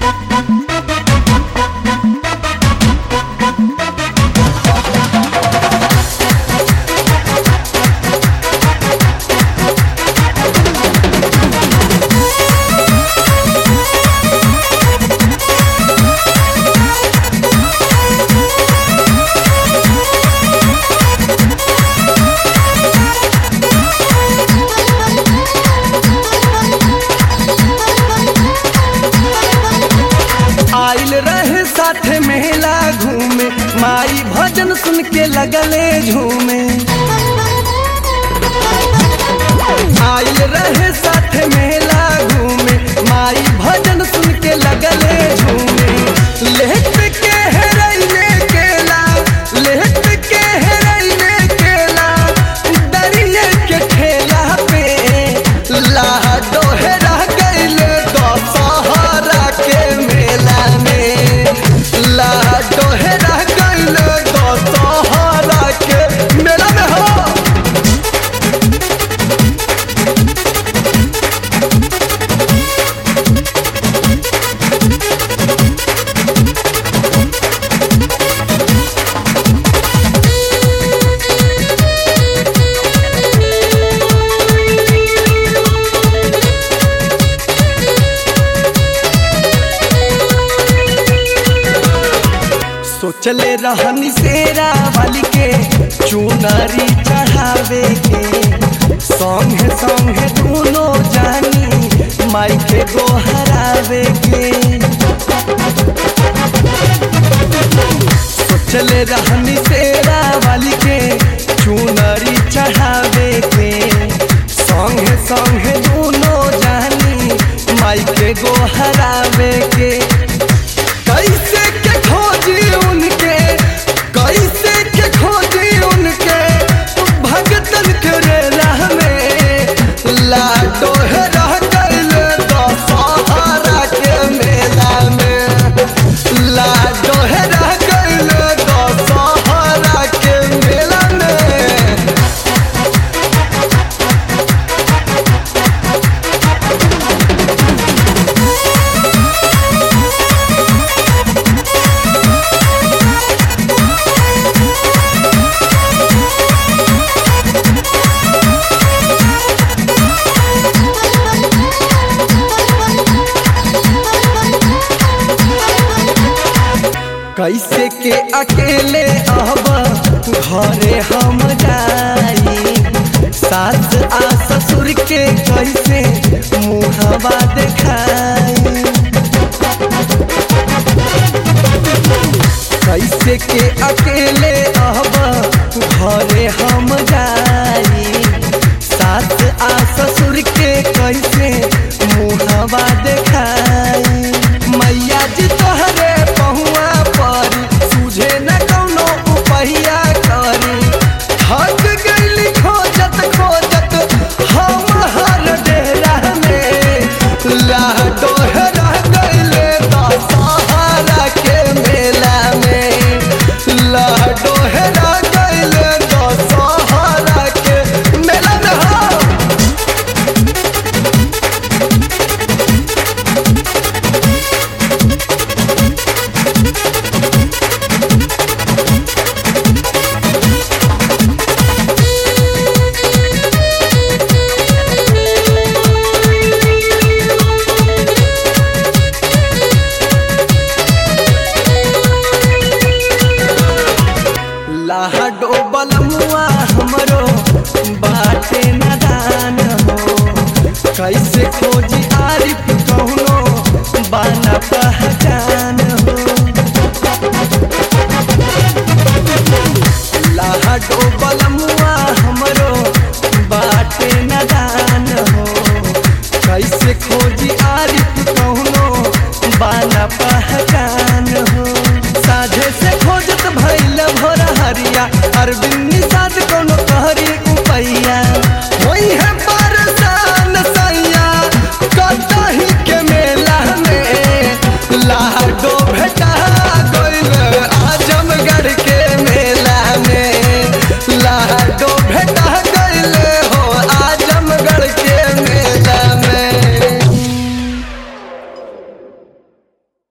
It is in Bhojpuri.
आइल रहे साथे मेला घूमे माई भजन सुन के लगले झूमे आइल रहे साथे मेला घूमे माई भजन सुन के लगले झूमे लेट के हेरैने केला लेट के हेरैने केला दरिये के ठेला पे लाह दोहरा गइले दशहरा के मेला में लाह दोहरा गइले दशहरा के मेला में हो सोचले रहनी सेरा वाली के चुनरी चढ़ावे के संगे संगे दोनों जानी माई के गोहरावे के सोचले रहनी सेरा वाली के चुनरी चढ़ावे के संगे संगे दोनों जानी माई के गोहरावे के कैसे के खोजी उनके कैसे के खोजी उनके भगतन के रेला में लाडो है रह गइल दशहरा के मेला में लाडो है रह गइल दशहरा के मेला में कैसे के अकेले अब घरे हम जाई सास आ ससुर के कैसे मुहवा देखाई कैसे के अकेले अब घरे हम जाई सास आ ससुर के कैसे मुहवा देखाई मैया जी तोहरे पहुआ पर सूझे न कौनो उपहिया करी थक गइली खोजत खोजत हम हर डेरा में लाडो रह गइले दशहरा के मेला में लाडो रह गइले दशहरा के मेला में हो लाडो बलमुआ हमरो बाटे नदान हो कैसे खोजी आरिफ कौनो बाना पहचान हो लाडो बलमुआ हमरो बाटे नदान हो कैसे खोजी आरिफ कौनो बाना पहचान हो साझे से खोजत भैल भोर हरिया अरविंद निषाद कोनो कहरी उपैया वही है